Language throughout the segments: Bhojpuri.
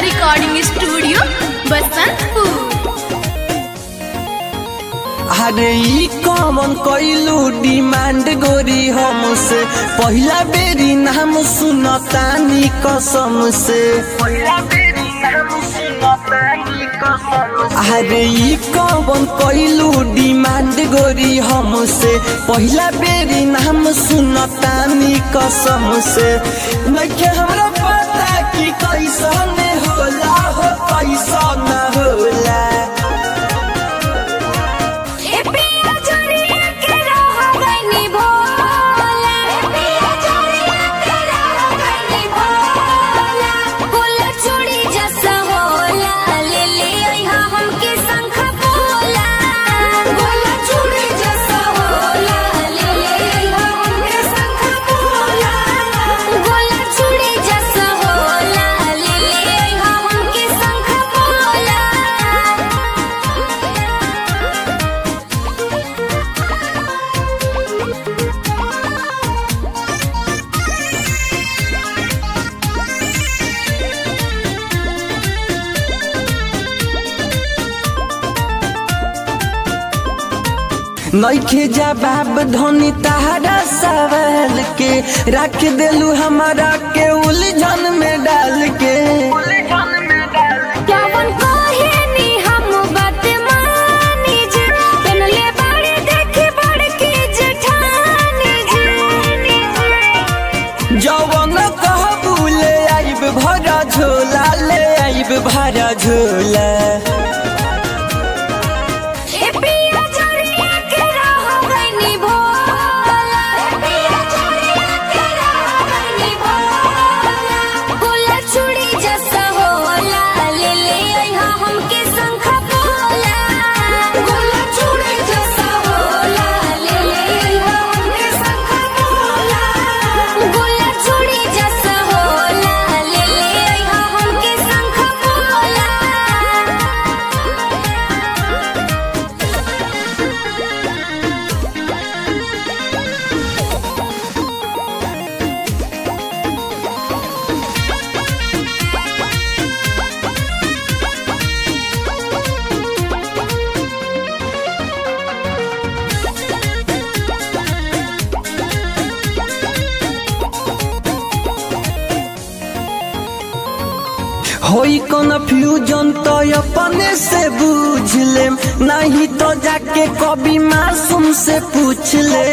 रिकॉर्डिंग स्टूडियो बसंतपुर अरे ई कॉमन कइलू डिमांड गोरी हमसे पहिला बेरी नाम सुनतानी कसम से अरे ई कॉमन कइलू डिमांड गोरी हमसे पहिला बेरी नाम सुनतानी कसम से नइखे हमरा पता कि कैसन होला हो कैसन होला ए पिया चोरिया के रह गइनी भोला ए पिया चोरिया के रह गइनी भोला फूल चूड़ी जैसा होला ले ले अइहा हमके शंख बोला फूल चूड़ी जैसा होला ले ले अइहा हमके शंख बोला फूल चूड़ी जैसा होला ले ले अइहा हमके शंख बोला नइखे जवाब धनी तहरा सवाल के रख देलू हमारा के उलझन में डाल के जवन कहेनी हम बात मानी जी बनले बाड़ी देखी बड़की जेठानी जी जवन कहबू ले आइब भरा झोला ले आइब भरा झोला ए पिया चोरिया के रह गइनी भोला ए पिया चोरिया के रह गइनी भोला फूल चूड़ी जैसा होला ले ले अइहा हमके शंख बोला फूल चूड़ी जैसा होला ले ले अइहा हमके शंख बोला फूल चूड़ी जैसा होला ले ले अइहा हमके शंख बोला होई कन्फ्यूजन तो अपने से बूझ ले नहीं तो जाके कभी मासूम से पूछ ले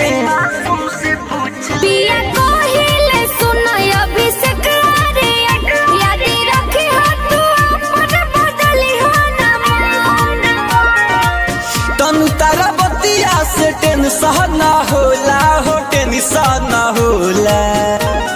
पिया कहिले सुन अभिषेक रे याद रखी हो तू अपन बदली हो ना मन तनु तारा बतिया से टेंशन ना होला हो टेंशन ना होला